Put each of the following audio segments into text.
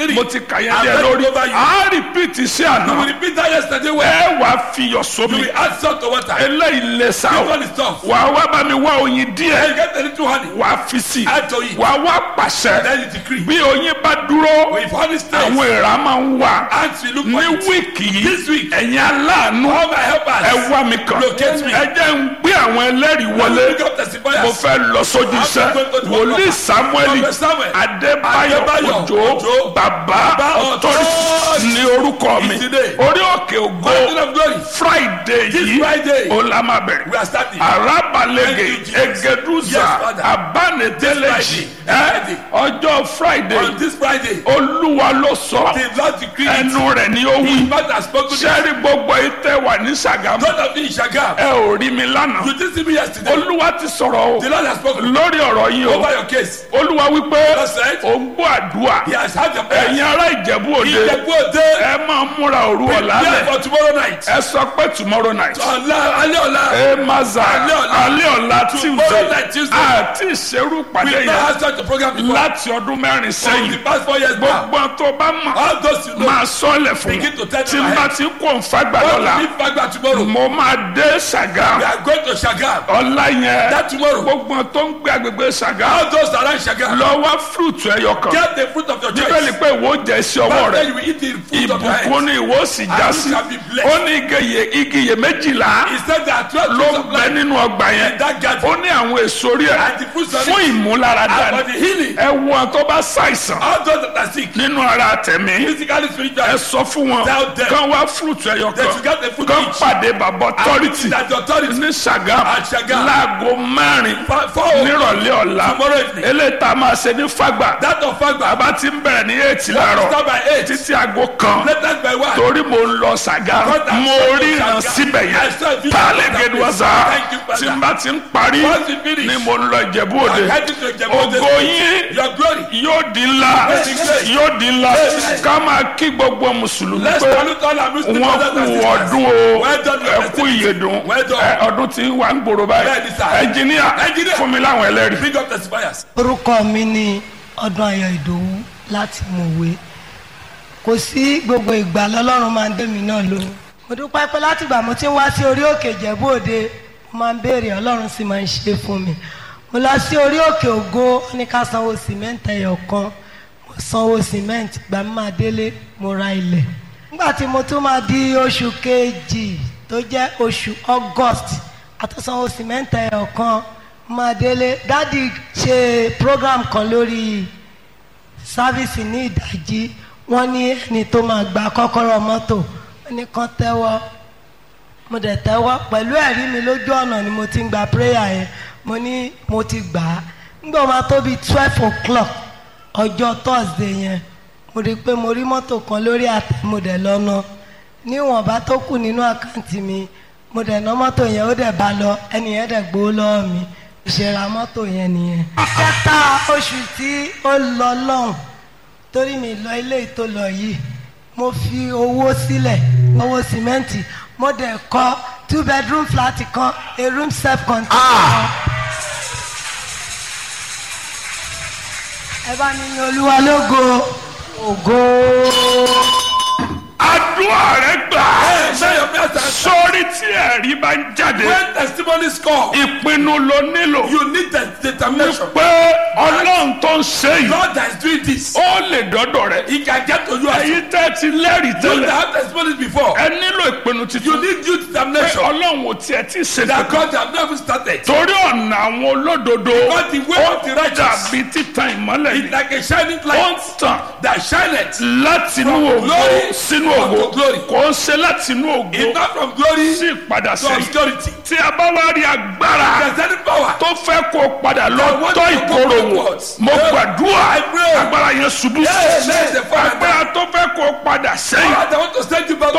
three. mo ti kà yẹn I've díẹ̀ read lórí it over you. a rìpíìtì sí You will àná repeat that yesterday well. ẹ wà á fiyọ̀ You sómi will add salt to water. eléyìí lè sá This o one is tough. wà á wá bá mi wá oyin díẹ̀ Then you get a little honey. wà á fi sí Add to it. wà á wá pàṣẹ Then you decree. bí oyin bá dúró If honey stays, àwọn èèrà máa ń wà ants will look for ní it. wíìkì This yìí week. ẹ̀yin aláàánú All my helpers. ẹ wá mi kàn Locate me. ẹ jẹ́ ń gbé àwọn ẹlẹ́rìí wọlé Pick up testifiers. mo fẹ́ lọ sójú iṣẹ́ going to the wòlíì work. samuel Prophet Samuel. adébáyọ̀ Adébáyọ̀ òjò Òjó. bàbá Bàbá ọ̀tọ́rì Authority. ní orúkọ mi Is today. orí òkè ògo Mountain of glory. friday This yìí Friday. ó la máa bẹ̀rẹ̀ We are starting. arabalege Thank you, Jesus. egeduza Yes, Father. abaneteleji This ẹ Friday. ọjọ́ friday On this Friday, olúwa ló sọ the Lord decreed it. ẹnu rẹ̀ ni ó His wí mouth has spoken it. sẹ́rí gbogbo ìtẹ́ wà ní sàgámù God of the Shagam. ẹ ò rí mi lánàá You didn't see me yesterday. olúwa ti sọ̀rọ̀ o The Lord has spoken lórí ọ̀rọ̀ yìí o over your case. olúwa wípé Lord said, ò ń gbọ́ àdúrà He has had your prayers. ẹ̀yin ará ìjẹ̀bú òde Ìjẹ̀bú òde. ẹ máa múra òru ọ̀la Prepare lẹ̀ for tomorrow night. ẹ sọ pé tomorrow night Ọ̀la alẹ́ ọ̀la. ẹ maza Alẹ́ ọ̀la. alẹ́ ọ̀la Tomorrow night, tuesday Tuesday. àti ìṣerú pàdé We never yẹn had such a program before. láti ọdún mẹ́rin For the sẹ́yìn past four years now. gbogbo tó bá mọ̀ All those you know. máa sọ́ọ̀lẹ̀ fún Begin to tell tí them n bá ahead. ti kó nfagbà What lọ́la will be Fagba tomorrow? mo máa dé We ṣàgá are going to Shagam. ọ̀la yẹn That tomorrow. gbogbo tó ń gbé agbègbè ṣàgá All those around Shagam. lọ wá fúrúùtù ẹyọ kan Get the fruit of your bíbélì choice. pé ìwọ jẹ sí ọwọ́ But rẹ then you will eat the fruit of your ìbùkún hands. ni ìwọ sì já And sí you shall be blessed. ó ní igi igi iye méjìlá He said there are twelve ló fruits ń of bẹ life. nínú ọgbà yẹn In that garden. ó ní àwọn èso rí ẹ And the fruits of fún it. ìmúláradá And for the healing. ẹ wo àwọn tó bá ṣàìsàn All those that are sick. nínú ara tẹ̀mí Physically, ẹ spiritually. sọ fún wọn Tell them. kán wá fúrúùtù ẹyọ They should kan get the fruit kán each. pàdé bàbá ọtọ́rìtì That the authority. ní Ṣàgámù At Ṣàgámù. láago mẹ́rin For- for- nírọ̀lẹ́ ọ̀la Tomorrow evening. eléyìí tá a máa ṣe ní Fágbà That of Fagba. bàbá ti ń bẹ̀rẹ̀ ní eight láàárọ̀ Start by eight. títí aago kan Latest by one. torí mo ń lọ Ṣàgámù God has mo sent rí you ìran Ṣàgámù. síbẹ̀ I yẹn saw a video tààlẹ́ of that gẹ́dùwọ́sà place. Thank you, Father. tí n bá ti ń parí Once you finish. ni mo ń lọ Ìjẹ̀bú Òde I'm heading to Ìjẹ̀bú Òde. ògo yín Your glory. yóò di ńlá yóò di ńlá ká máa kí gbogbo mùsùlùmí Let's pé salute all our Muslim wọ́n brothers and kú sisters. ọdún o Well done, your ẹ kú ìyèdùn Well done. ẹ, ọdún tí wà ń gbòòrò báyìí Bẹ́ẹ̀ni sà. ẹnjìníà Engineer. fún mi láwọn ẹlẹ́rìí. Big up testifiers. orúkọ mi ni ọdún ayọ̀ ìdòwú láti mọ̀wé kò sí gbogbo ìgbà lọ́lọ́run máa ń dé mi náà lóhùn mo dúpẹ́ pé látìgbà mo ti ń wá sí orí òkè ìjẹ̀bú òde mo máa ń béèrè ọlọ́run sì máa ń ṣe fún mi mo lọ sí orí òkè ògo ó ní ká sanwó sìmẹ́ǹtì ẹyọ kan mo sanwó sìmẹ́ǹtì gbà mí máa délé mo ra ilẹ̀ nígbà tí mo tún máa di oṣù kejì tó jẹ́ oṣù august àtúnsanwó sìmẹ́ǹtì ẹyọ kan máa délé dádì ṣe program kan lórí sáfíìsì ní ìdájí wọ́n ní ẹni tó máa gba kọ́kọ́rọ́ mọ́tò wọ́n ní kán tẹ́wọ́ mo dẹ̀ tẹ́wọ́ pẹ̀lú ẹ̀rí mi lójú ọ̀nà ni mo ti ń gba prayer yẹn mo ní mo ti gbà á nígbà máa tó bíi twelve o'clock ọjọ́ thursday yẹn mo rí i pé mo rí mọ́tò kan lórí àtẹ mo dẹ̀ lọ́nà níwọ̀nba tó kù nínú àkáǹtì mi mo dẹ̀ ná mọ́tò yẹn ó dẹ̀ bá lọ ẹni yẹn dẹ̀ gbowó lọ́wọ́ mi ìṣẹ̀ra mọ́tò yẹn nìyẹn. kẹta oṣù tí ó lọ lọ́hùn torí mi lọ ilé ìtò lọ yìí mo fi owó sílẹ̀ owó sìmẹ́ǹtì mo dẹ̀ kọ́ two bedroom flat kan a room self contained kan. ẹ bá mi yin olúwa lógo ògo. àdúrà rẹ gbà Hey, say your prayer time. sórí tí ẹ̀rí bá ń jáde When testimonies come, ìpinnu ló nílò you need the determination. pé ọlọ́run tó ń ṣe yìí God that is doing this. ó lè dọ́dọ̀ rẹ̀ He can get to you as you èyí tẹ́ ti lẹ́rìí that tẹ́lẹ̀ have testimonies before. ẹ nílò ìpinnu You titun need due pé determination. ọlọ́run ò tiẹ̀ tí ì ṣe That kankan God have never started. torí ọ̀nà àwọn olódodo God the way of the righteous dàbí títan ìmọ́lẹ̀ is yìí like a shining ó ń light tàn that shineth. láti inú From ògo glory sínú unto ògo glory. kò ń ṣe láti inú ògo It's not from glory sí ìpadà to sẹ́yìn obscurity. tí a bá wá rí agbára There's any power. tó fẹ́ kó padà lọ I want tọ́ to go ìkorò wò backwards. mo Yeah. gbàdúrà I pray. agbára yẹn ṣubú Yes, yes, the Father. agbára tó fẹ́ kó padà sẹ́yìn Power that want to send you back. tó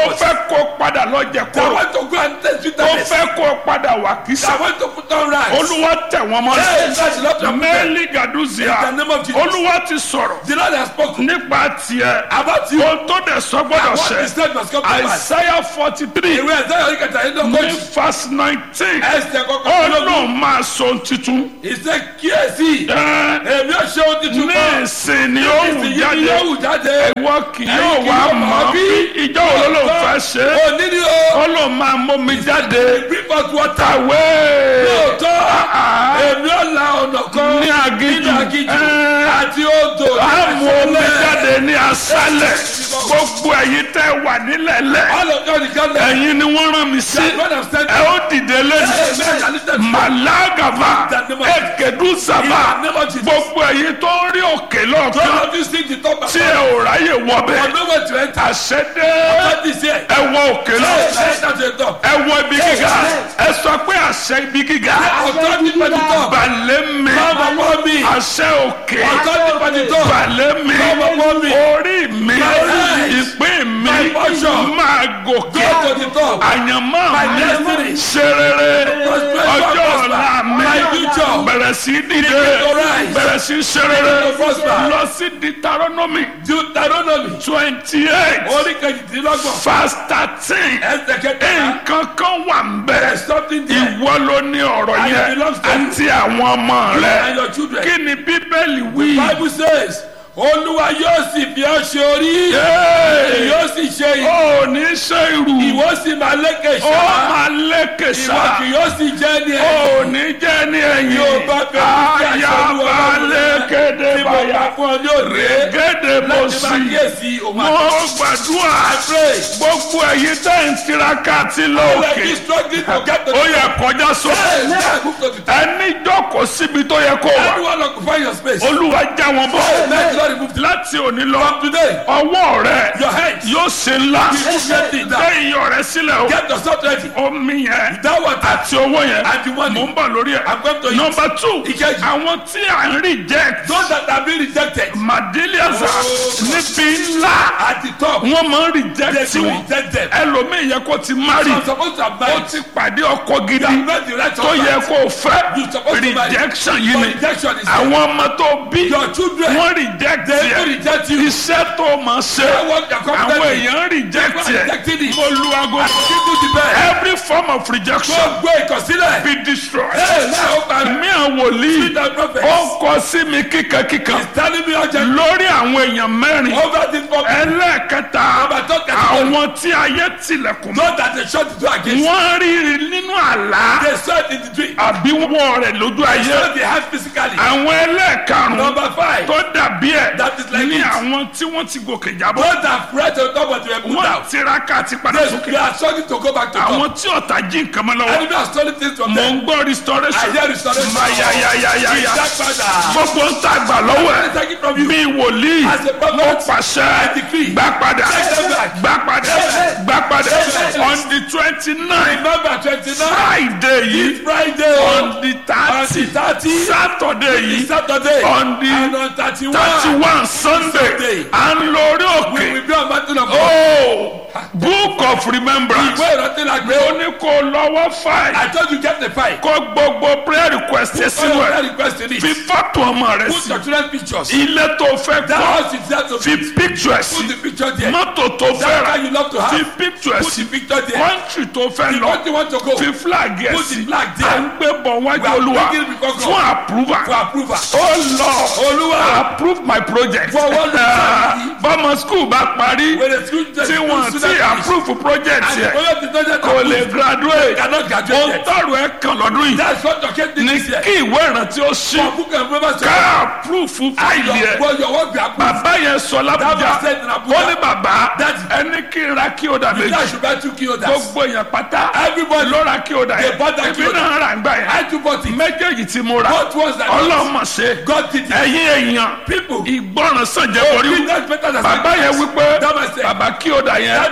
purpose. fẹ́ kó padà lọ jẹ They kóró want to go and test ó bitterness. fẹ́ kó padà wà They kísà want to put on rice. olúwa tẹ̀ wọ́n mọ́ Hey, that's not your mẹ́lì gàdúzìá In the name of Jesus. olúwa ti sọ̀rọ̀ The Lord has spoken nípa tiẹ̀ about you. ohun tó dẹ̀ sọ gbọ́dọ̀ And what he ṣẹ said must come to pass. àìsáyà forty three Ìwé ẹ̀sẹ̀ yóò kẹta yín ní lọ́gọ́jì. verse nineteen Ẹsẹ̀ kọ́kọ́ ó lọ́gọ́jì. lóun máa sọ ohun titun Ìṣe kíyèsí. Ẹ́, Èmi ò ṣe ohun tuntun ní mọ́. ìsìn ni ó wù Ìsìn yìí jáde yóò wù jáde. ìwọ kì Ẹ̀yin yóò kì wá yóò mọ̀ mọ̀ bí bí. ìjọ wo ló ló fẹ́ ṣe é Òní ni o. ó lóun máa mú mi jáde Bring forth water. kàwé Lóòótọ́. Ah, Èmi ò la ọ̀nà kan. ní aginjù Nínú aginjù. Ẹ́, Àti odò. á mú omi Àṣálẹ̀. jáde ní aṣálẹ̀ gbogbo ẹ̀yin tẹ́ wà nílẹ̀lẹ̀ All of God is gathered. ẹ̀yin ni wọ́n rán mi sí God has sent ẹ ó dìde lẹ́nu Amen. And listen. màlágàbà In the name of ẹ̀kẹ́dùsàbà In the name of Jesus. gbogbo ẹ̀yin tó ń rí òkè lọ́ọ̀kan Some of you see the top of tí ẹ ò ráyè For wọbẹ̀ nowhere to enter. àṣẹdé God is here. ẹ wọ òkè lọ Hey, hey, that's the top. ẹ wọ ibi gíga ẹ sọ pé àṣẹ ibi gíga Authority for the top. balẹ̀ mi Come upon me. àṣẹ òkè Authority for the top. balẹ̀ mi Come upon me. orí mi My ìpín mi My portion. máa gòkè Go to the top. àyànmọ́ My mi destiny. ṣe rere Prosper, ọjọ́ prosper. ọ̀la mi My future. bẹ̀rẹ̀ sí dìde to rise. bẹ̀rẹ̀ sí ṣe rere to prosper. lọ sí Deuteronomy Deuteronomy. twenty eight Orí kejìdínlọ́gbọ̀n. verse thirteen Ẹsẹ̀ kẹta. nǹkan kan wà ń bẹ̀ There's something there. ìwọ ló ní ọ̀rọ̀ And it yẹn belongs to you. àti àwọn ọmọ And rẹ your children. kí ni bíbélì wí. Bible says, Olúwa yóò sì fi ọ́ ṣe orí. Yéé! Yóò sì ṣe ìwọ. ó ní ṣe irú Ìwọ sì máa lékè ó ṣá. máa lékè Ìwọ sá kì yóò sì jẹ́ ní ó ẹ̀yìn. ní jẹ́ ní ẹ̀yìn Yóò bá fẹ́ kí àṣẹ Olúwa ayaba Ọlọ́run lékéde Tí mo báyà bá fún ọ ní òde. gèdè bó Láti máa sì kíyèsí òun mo gbàdúrà pray. gbogbo ẹ̀yin tẹ́ ń tiraka àti Let lókè me struggling to get to ó yẹ kọjá Hey, sókè now move to the top. ẹni jókòó síbi tó yẹ kó wà Everyone occupy your space. olúwa já wọn bọ́ Let the Lord remove them. láti òní lọ From today, ọwọ́ rẹ your hands. yóò ṣe ńlá You will get it gbé down. iyọ̀ rẹ sílẹ̀ o Get yourself ready. omi yẹn That water. àti owó yẹn And the money. mò ń bọ̀ lórí ẹ̀ I'm going to eat. nọmba two Ìkejì. àwọn tí à ń reject Those that have been rejected madeliaza Oh. níbi ńlá at the top, wọ́n máa ń they reject will wọn reject them. ẹlòmíì yẹ kó ti marry You are supposed to have ó married. ti pàdé ọkọ You gidi have made the right tó yẹ husband. kó fẹ́ You supposed to marry. rejection yìí But ni rejection is àwọn ọmọ tó bí Your children, wọ́n reject they will yẹ reject you. iṣẹ́ tó máa ṣe They want their àwọn confidence. èèyàn reject They yẹ rejected it. mo lu aago Give you the best. every form of rejection Gbogbo ìkọ̀sílẹ̀. be destroyed. Hey, now open. mi àwọn wòlíì Read the prophets. ó kọ sí mi kíkankíkan He's telling me urgently. lórí àwọn èèyàn mẹ́rin Over this problem. ẹlẹ́ẹ̀kẹta Number two category. àwọn tí ayé tilẹ̀kùn mọ́ Not that they shut the door against you. wọ́n rí nínú àlá They saw it in the dream. àbí wọ́n rẹ̀ lójú They ayé saw the hand physically. àwọn ẹlẹ́ẹ̀karùn-ún Number five. tó dàbí ẹ̀ That is like ní it. àwọn tí wọ́n ti gòkè jábọ́ Those that prayed on top of the put wọ́n down. tiraka àti padà They, sókè they are struggling to go back to àwọn top. tí ọ̀tá jí nǹkan mọ́ lọ́wọ́ Enemy are stealing things from mò them. ń gbọ́ restoration I hear restoration. mayayayayaya Ìdápadà. gbogbo ń ta gbà lọ́wọ́ ẹ̀ Take it from you. bí wòlíì As a prophet, mo pàṣẹ I decree. gbà padà Take them back. gbà padà Amen. gbà padà Amen. on the twenty nine Remember twenty-nine. friday yìí Friday. on the On thirty the thirty. saturday yìí Saturday. on the And on thirty-one. thirty one sunday Sunday. à ń lórí We òkè will be on mountain of God. oh book of remembrance Ìwé ìrántí la gbé. ó ní kó lọ́wọ́ fáì I told you get the file. kó gbogbo prayer request ẹ All sínú your ẹ prayer request in fi it. fọ́tò ọmọ rẹ Put sí your children pictures. ilé tó fẹ́ That kọ́ house is there to fi be. picture ẹ Put sí the picture there. mọ́tò tó fẹ́ That rà car you love to fi have. picture ẹ Put sí the picture there. country tó fẹ́ The lọ country want to go. fi flag ẹ Put the sí flag there. à ń gbé bọ̀ wájú We are olúwa bringing it before God. fún approval For approval. oh lord Olúwa. approve my project For what reason? Ah, bọ́mọ school bá parí When the school tí wọ́n ti approve project And the yẹ project is not yet kò lè approved. graduate Cannot ó graduate yet. tọrọ ẹ kan lọ́dún yìí That's what your case did ní this year. kí ìwé ìrántí ó ṣí For book and remember ká approve fáìlì ẹ But your work be approved. bàbá yẹn sọ That lábújá was said in Abuja. ó ní bàbá Daddy. ẹni kí n ra kí o dà That méjì should buy two kilos. gbogbo èèyàn pátá Everybody. ló ra kí o dà They yẹn bought that èmi kí o dà. náà rà ń gbà I yẹn too bought it. méjèèjì tí mo rà What was that? ọlọ́mọ ṣe God did it. ẹ̀yin èèyàn People. ìgbọràn sàn jẹ́ Oh, borí that's better than bàbá yẹn wípé That was it. bàbá kí o dà yẹn That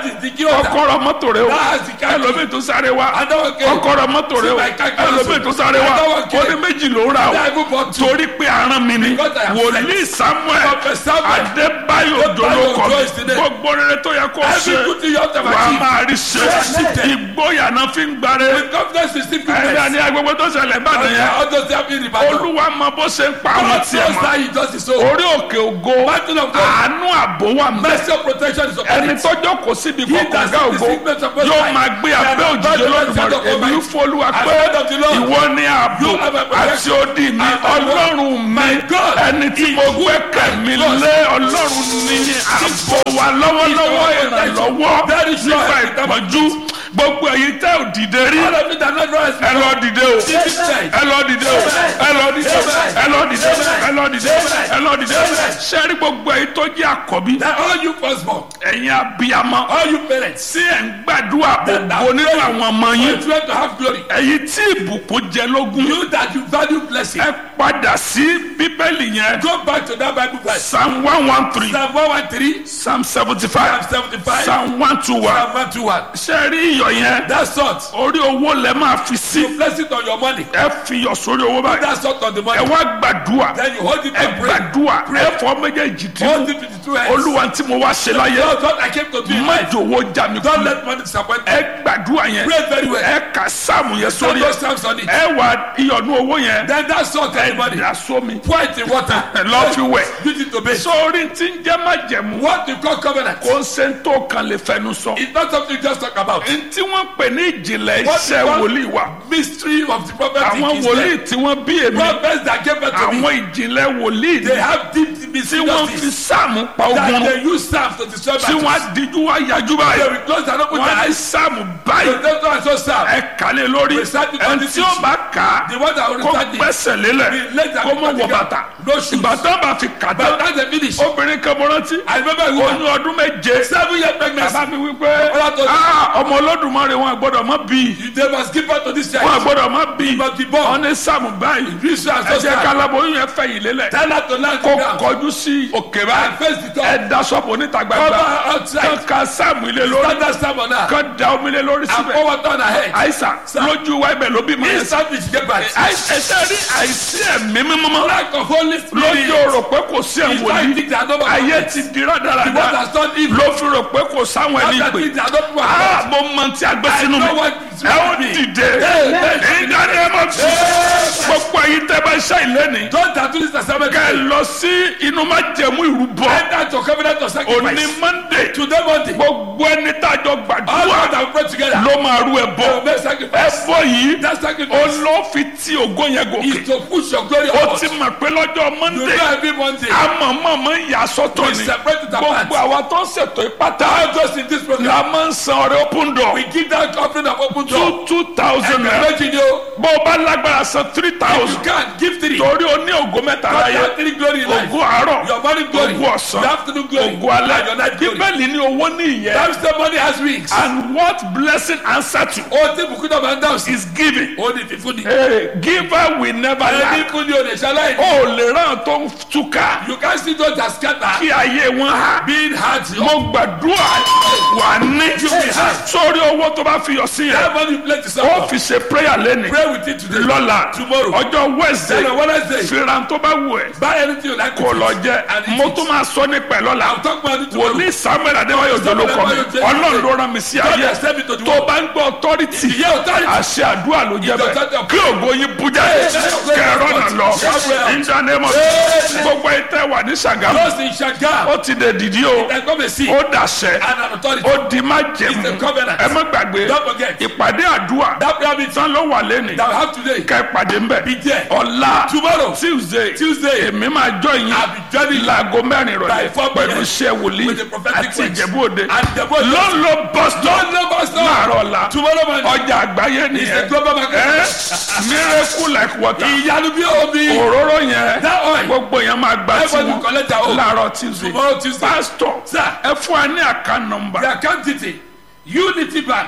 That is the key order. kọ́kọ́rọ́ mọ́tò rẹ o That's the key. ẹlòmíì tó sáré wa Another case. kọ́kọ́rọ́ mọ́tò rẹ o See my car cancel. ẹlòmíì tó sáré wa Another case. ó ní méjì ló ń ra o I even bought two. torí pé aràn mi ni Because I am wòlíì samuel Prophet Samuel. adébáyò Adébáyò dolókọ Joyce today. gbogbo rere tó yẹ kó Every ṣe good thing you have to wà á achieve. máa rí ṣe Yes. ìgboyà náà fi ń gbáre With confidence receive ẹ̀dá goodness. ní agbègbè tó ṣẹlẹ̀ ìbàdàn yẹn All those that be in the battle. olúwa mọ bó ṣe ń pa àwọn God tiẹ̀ knows mọ́ that he does his own. orí òkè ògo Mountain of God. àánú àbò wà mẹ́ Mercy and protection is upon ẹni it. tọ́jọ́ kò síbi He kọ̀ọ̀kan that gá sees the ògo sickness of Most yóò High. máa gbé abẹ́ And òjijì above the olódùmarè shadow of èmi Almighty. fọlúwa As pé God of the Lord. ìwọ ni ààbò You have a protection. àti odi mi And my God. ọlọ́run mi My God. ẹni tí mo gbẹ́kẹ̀ mi God. lé ọlọ́run ní ààbò wa lọ́wọ́lọ́wọ́ He's our ìrànlọ́wọ́ Very sure. nípa ìpọ́njú gbogbo èyí tẹ́ ò dìde rí All of it are not rise ẹ lọ dìde o This is right. ẹ lọ dìde o ẹ lọ dìde o ẹ lọ dìde o ẹ lọ dìde o ẹ lọ dìde o sẹ́rí gbogbo èyí tó jẹ́ àkọ́bí That all you firstborn, ẹ̀yin abiyamọ all you parents, tí ẹ̀ ń gbàdúrà ògo nínú àwọn ọmọ you yín try to have glory. ẹ̀yin tí ìbùkún jẹ lógún You that you value blessing. ẹ padà sí bíbélì yẹn Go back to that Bible verse. psalm one one three Psalm 113, psalm seventy Psalm five 75, psalm one two one Psalm 121. ṣe rí iyọ̀ yẹn That salt, orí owó lẹ máa fi sí you place it on your money. ẹ fi iyọ̀ sórí owó báyìí That salt on the ẹ money. wá gbàdúrà Then you hold it ẹ and pray. gbàdúrà ẹ fọ méjèèjì tí Hold it with the two hands. olúwa tí mo wá ṣe láyé Lord, what I came to do in má life. jòwó já mi Don't kú let money disappoint you. ẹ gbàdúrà yẹn Pray very well. ẹ kà sáàmù yẹn Send sórí those ẹ stamps on it. ẹ wà iyọ̀nù owó yẹn Then that salt on the money. ìdá sómi Pour it in water. lọ́ fi wẹ̀ Use it to bathe. sórí tí ń jẹ́ májẹ̀mú What you call covenant kò ń ṣe ń tó kan lè fẹnu sọ is not something you just talk about. tí wọ́n pè ní ìjìnlẹ̀ What iṣẹ́ you call wòlíì wa mystery of the prophetic àwọn is wòlíì there. tí wọ́n bí èmi Prophets that gave birth to me, àwọn ìjìnlẹ̀ wòlíì they ni have deep tí mystery wọ́n fi justice sáàmù pa that ogun they use staff to destroy tí wọ́n á battles. díjú wá yájú They báyìí will close and open wọ́n their á ní eyes. sáàmù The báyìí devil and so staff. ẹ kàlẹ́ lórí Recite it ẹni on tí the ó bá kà á The one that will kó recite it. gbẹ́sẹ̀ lélẹ̀ The leg that kó mọ̀ will wọ take bàtà it. No shoes. ìbátan bá fi kà But tán that's the finish. obìnrin kan mo rántí I remember a woman, oyún ọdún méje seven year pregnancy. bàbá mi wípé Ọlá tó- "Ah, ọmọ olódùmarè wọn gbọ́dọ̀ mọ́ bí They must give birth to this wọn child. gbọ́dọ̀ mọ́ bí must be born. wọn ní sàmù báyìí This child ẹ so jẹ́ sad. kálábóyún yẹn fẹ̀yìn lélẹ̀ Tell her to land kó down. kọjú sí òkè And báyìí face the door. ẹ da sọ́pọ̀ níta Cover gbangba her outside. kán ka sáàmù ilé lórí Stand that stamp on her. kán da omi lé lórí And síbẹ̀ pour water on her head. àìsàn lójú wa ibẹ̀ ló bí mọ́ yẹn Instantly she get back. ẹsẹ̀ rí àìsí ẹ̀mí mímọ́ Lack of Holy Spirit. lójú rò pé kò sí Is ẹ̀wọ̀n why yìí things are not ayé perfect. ti di The one rádaràda that's done evil. ló fi rò pé kò sáwọn ẹni After pè things are not perfect. ah mo mọ ti agbé sínú mi know what is ẹ ó with me. dìde ìdáni ẹ máa fi gbogbo ẹyin tẹ bá ṣe ìlẹ́ni Don't tattoo this assignment. kẹ ẹ lọ sí inú má jẹmú ìrúbọ Enter to covenant of òní sacrifice. monday Today Monday. gbogbo ẹni tájọ All gbàdúrà God have prayed together. ló máa rú ẹ They will bọ make ẹ sacrifice. bọ yìí That sacrifice olófin tí ògo yẹn gòkè is to push your glory ó upward. ti mọ̀ pé lọ́jọ́ You monday know every Monday. amọ̀mọ̀mọ̀ yà sọ́tọ̀ We ni separate it apart. gbogbo àwa tó ń ṣètò ìpátá All those in this program. la máa ń san ọrẹ open door We give that offering of open door. two two thousand And naira imagine you. bó o bá lágbára san three You thousand can give three. torí o ní ògo mẹ́ta God láyé have three glory in life. ògo àárọ̀ Your morning glory. ògo ọ̀sán Your afternoon glory. ògo alẹ́ And your night glory. bíbélì ní owó ní ìyẹn Times the money has wings. and what blessing answer to Ó ti bùkún náà máa ń dáhùn sí. is giving Ó ní fífún ni. hey, giver will never Ẹni lack fún ni o lè ṣaláì. o lè ràn tó ń túká You can see those that scatter. kí ayé wọn há Being hard. mo gbàdúrà wà ní sórí owó tó bá fi yọ sí yẹn That money you play to ó suffer. fi ṣe prayer lẹ́nu Pray with it today. lọ́la Tomorrow. ọjọ́ wednesday Then on Wednesday. fìràn tó bá wù ẹ́ Buy anything you like. kò with lọ it. jẹ And eat mo it. tún máa sọ nípa ẹ̀ lọ́la I'll talk about it tomorrow. wòlíì samuel adéwáyò Samuel jolókọ mi Adéwáyò Jolókọ. ọlọ́run ló rán mi sí God ayé has sent me to the tó world. bá ń gbọ́ authority Ìyá authority. àṣẹ àdúrà ló jẹ Ìjọ bẹ́ẹ̀ tẹ́tẹ́. kí ògo yín bú jáde Hey, kẹrọ náà lọ Gabriel. ìdánimọ̀ Hey. gbogbo ìtẹ́ wà ní sàgámù Those in Shaga. ó ti dè dìdí o They come and see. ó dàṣẹ And an authority. ó di má jẹmu It's a covenant. ẹ má gbàgbé Don't forget. ìpàdé àdúrà That prayer meeting tán ló wà lẹ́nìí that we have today. ká ìpàdé ń bẹ̀ Be there. ọ̀la Tomorrow. tuesday Tuesday. èmi máa jọ yín I'll be joining láago mẹ́rin by ìrọ̀lẹ́ 4 p.m. pẹ̀lú iṣẹ́ wòlíì with the prophetic àti words. ìjẹ̀bú òde And the boy. ló ń lo bọ́sítọ̀ Don't know us now. láàárọ̀ ọ̀la Tomorrow morning. ọjà àgbáyé It's a nìyẹn global market. ẹ miracle like water Ìyanu bí omi. òróró yẹn That oil. gbogbo yẹn máa gbà tí Everybody wọn collect their own. láàárọ̀ tuesday Tomorrow Tuesday. pastor Sir. ẹ fún wa ní àká nọmba The account detail. Unity Bank.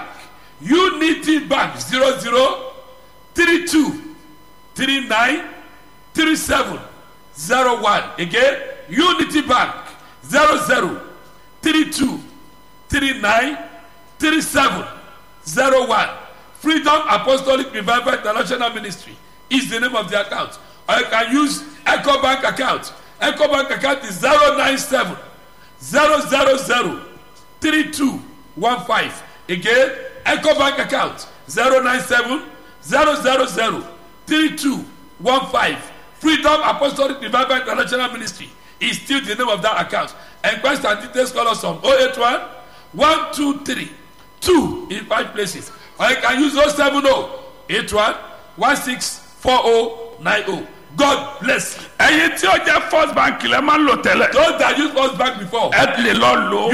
Unity Bank. Zero zero three two three nine three seven zero one. Again. Unity Bank. Zero zero three two three three nine three seven zero one freedom apostolic revival international ministry is the name of the account or you can use ecobank account ecobank account is zero nine seven zero zero zero three two one five again ecobank account zero nine seven zero zero zero three two one five freedom apostolic revival international ministry is still the name of that account enquest and details call us on oh eight one one two three two in five places or you can use oh seven oh eight one one six four oh nine oh god bless you ẹyin tí ó jẹ́ first bank lẹ́ máa ń lò tẹ́lẹ̀ those that use first bank before ẹ lè lọ lò ó